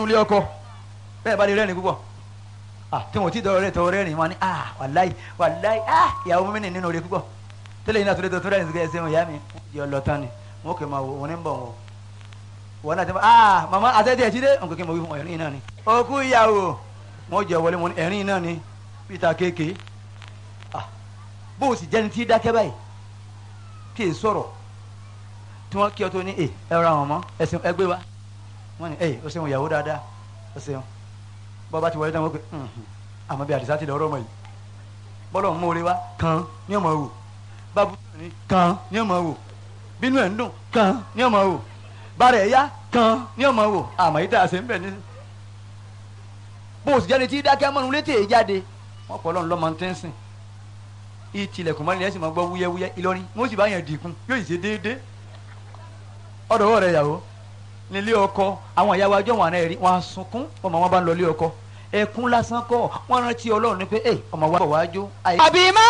nínú ilé ọkọ bẹ́ẹ̀ bá lè rẹ́rìn púpọ̀ ah tí wọn ò tí dọ̀rọ̀ rẹ̀ tọ̀rọ̀ rẹ́rìn wọn ni ah wàláì wàláì ah ìyàwó mi nì nínú rẹ̀ púpọ̀ tẹ́lẹ̀ yìí náà tó lè tó rẹ́rìn sí ẹsẹ̀ wọn ìyá mi yọ lọ tán ni wọn kò máa wò wọn ní bọ̀ wọn wọn náà ti máa ah màmá àtẹ́tẹ́ ẹ̀ jíde nǹkan kí n mọ̀ wí fún ẹ̀rín náà ni òkú ìyàwó wọn jẹ wọlé wọn ẹ̀rín náà ni peter kéèké ah bó o sì jẹ́ni tí dákẹ́ báyìí kí è sọ̀rọ̀ tí wọ́n kí ọ tó ní ẹ ẹ ra wọn mọ́ ẹsìn ẹgbẹ́ wa wọ́n ní ẹ o ṣeun ìyàwó dáadáa o ṣeun bọ́ba ti wọlé náà wọ́n pe àmọ́ bí àdìsá ti lọ ọ̀rọ̀ mọ̀ yìí bọ́lọ̀ ń mórí wa kan ní ọmọ wò bábú ní kan ní ọmọ wò bínú ẹ̀ ń dùn kan ní ọmọ wò bàrẹ̀ ẹ̀yá kan ní ọmọ wò àmọ́ yìí tá a ṣe ń bẹ̀ ní. bó o sì jáde tí dákẹ́ mọ́nu létí èyí jáde wọ́n pọ̀ lọ́nù lọ́mọ tẹ́ ń sìn ìtìlẹ̀kùn mọ́ni ẹ̀ sì máa gbọ́ wúyẹ́wúyẹ́ Ìlọrin wọ́n sì bá yẹn dìkun yóò ṣe déédéé ọ̀dọ̀ rẹ̀ yàwó nílé ọkọ àwọn ìyàwó ajọ́ wọn àná ẹ̀rí wọn á sunkún ọmọ wọn bá ń lọ ilé ọkọ ẹkún lásán kọ́ wọn rántí Ọlọ́run ní pé ọmọ wa bọ̀ wájú. àbí má